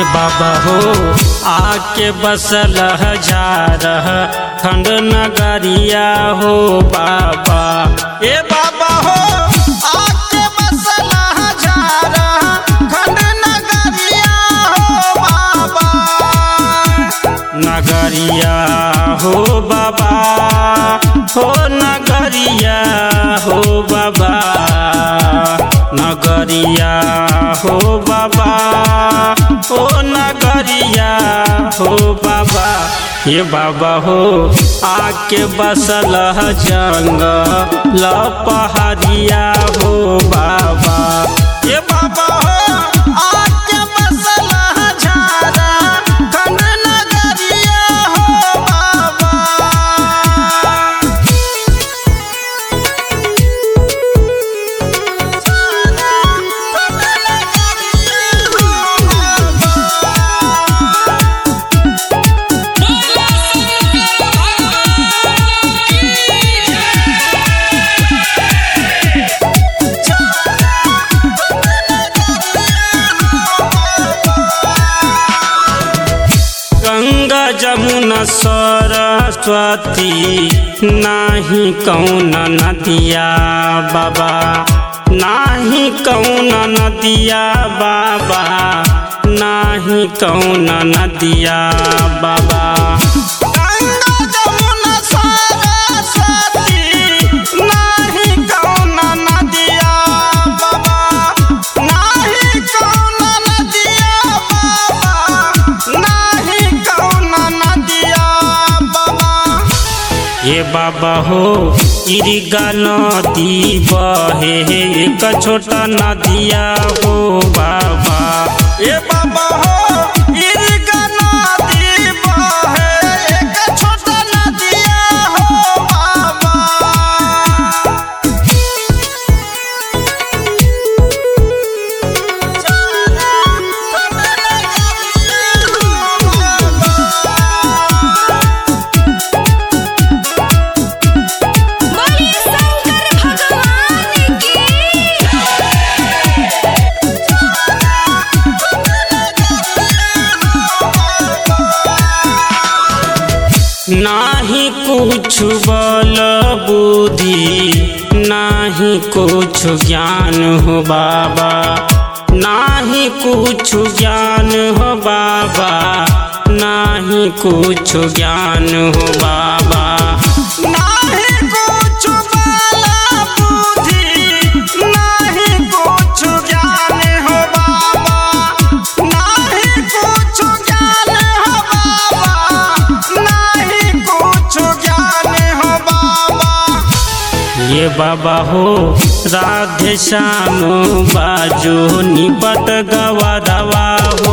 बाबा हो आके बसल हजार खंड नगरिया हो बाबा ए बाबा हो आके बसल हजार खंड नगरिया हो बाबा नगरिया हो बाबा हो नगरिया हो बाबा नगरिया हो बाबा हो नगरिया हो बाबा ये बाबा हो आके बसल जंगल पहाड़िया हो बाबा ये बाबा हो आके बसल झारा खंड नगरिया हो बाबा गंगा जमुना सरस्वती नाही कौन नदिया बाबा नाही कौन नदिया बाबा नाही कौन नदिया बाबा गंगा जमुना सरस्वती नाही कौन नदिया बाबा नाही कौन नदिया बाबा नाही कौन नदिया बाबा ये बाबा हो इरिगा नदी बहे एक छोटा नदिया हो बाबा ये बाबा हो इरिगा नदी बहे एक छोटा नदिया हो बाबा बोलिए शंकर भगवान की नाही कुछ बल बुद्धि नाही कुछ ज्ञान हो बाबा नाही कुछ ज्ञान हो बाबा नाही कुछ ज्ञान हो बाबा नाही कुछ बल बुद्धि नाही कुछ ज्ञान हो बाबा नाही कुछ ज्ञान हो बाबा नाही कुछ ज्ञान हो बाबा ये बाबा हो राधे श्याम बाजो निपट गवा दवा